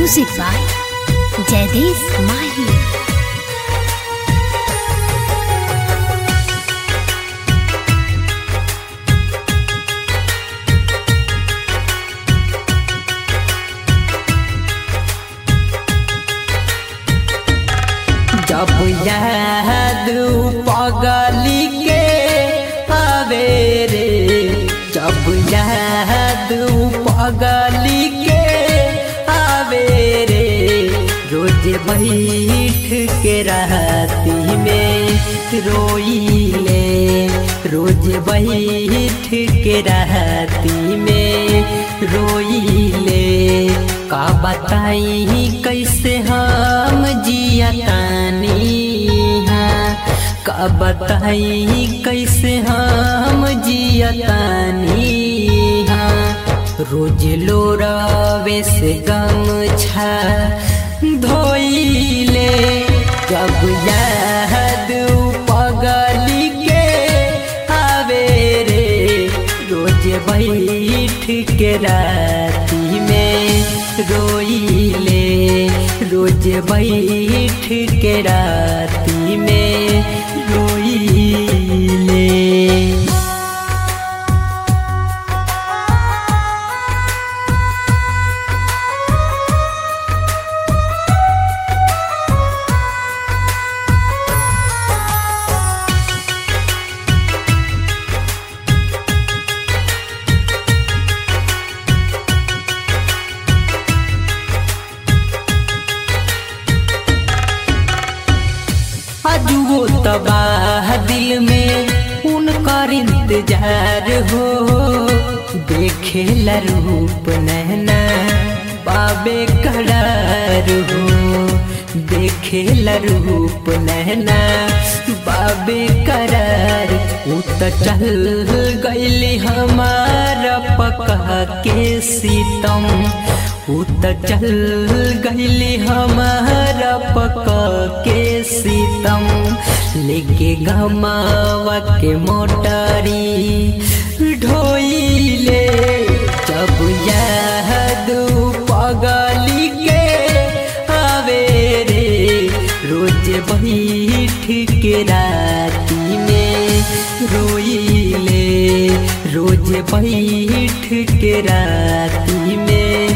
Music by Jaidesh Mahi. जब याद पगली के आवे रे जब याद पगली के आवे रे रोज बैठ के रहती में रोईले रोज बैठ के रहती में रोईले का बताई कैसे हम जियतानी हाँ का बताई कैसे हम जियतानी हाँ रोज लोरावे से गम छा धोइले जब याद पगली के आवे रे रोज बैठ के राती में रोइले रोज बैठ के राती में रोइले अजुओ तबाह दिल में उनकर इंतजार हो देखे रूप नैना बाबे करार हो देखे रूप नैना बाबे करार उ त चल गईली हमारा पका के सीतम उ त चल गईली हमारा पका के सीतम लेके गमावा के मोटारी ढोइले जब याद पगली के आवे रे रोज बैठ के राती में रोइले रोज बैठ के राती में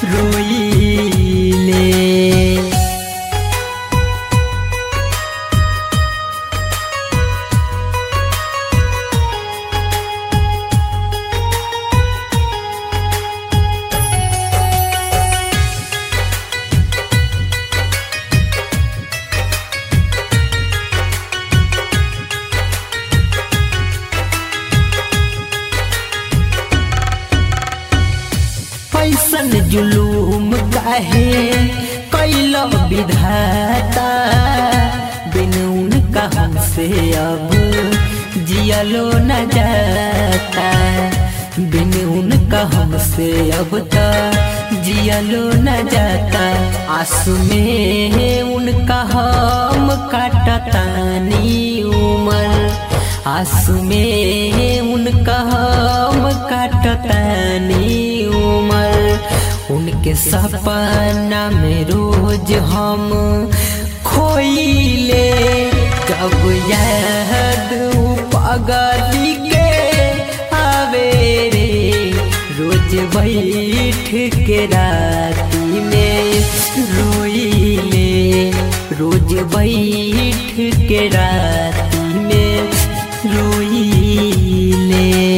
रोइले ऐसन जुलूम काहे कैल विधाता बिन उनका हमसे अब जियलो न जाता बिन उनका हमसे अब त जियलो न जाता आंसू में उनका हम काटतानी उमर आंसू में उनका हम काटतानी उमर उनके सपना में रोज हम खोइले जब याद पगली के आवे रे रोज बैठ के राती में रोइले रोज बैठ के राती में रोइले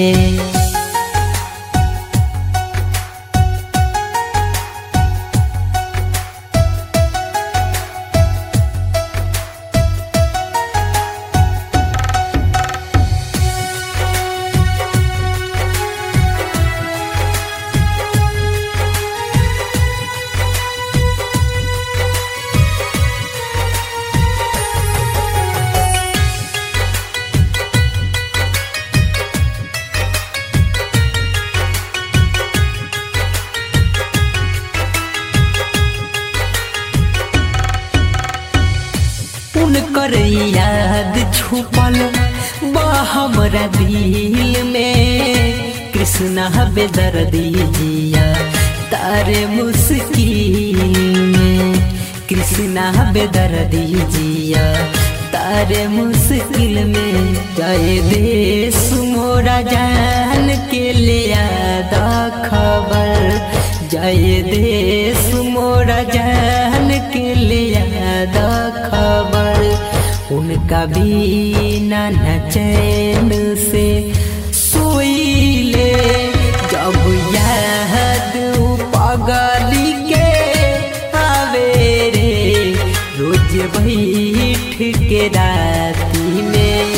उनकर याद छुपल बा हमरा दिल में कृष्णा बेदर्दी जिया तारे मुस्किल में कृष्णा बेदर्दी जिया तारे मुश्किल में जाए देश मोरा जान के ले आदा खबर जाए देश मोरा जान के ले आदा खबर उनका भी न चैन से सोई ले जब याद पगली के आवे रे रोज बैठ के राती में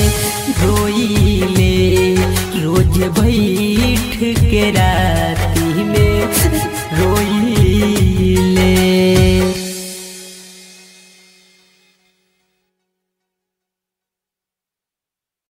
रोई ले रोज बैठ के राती में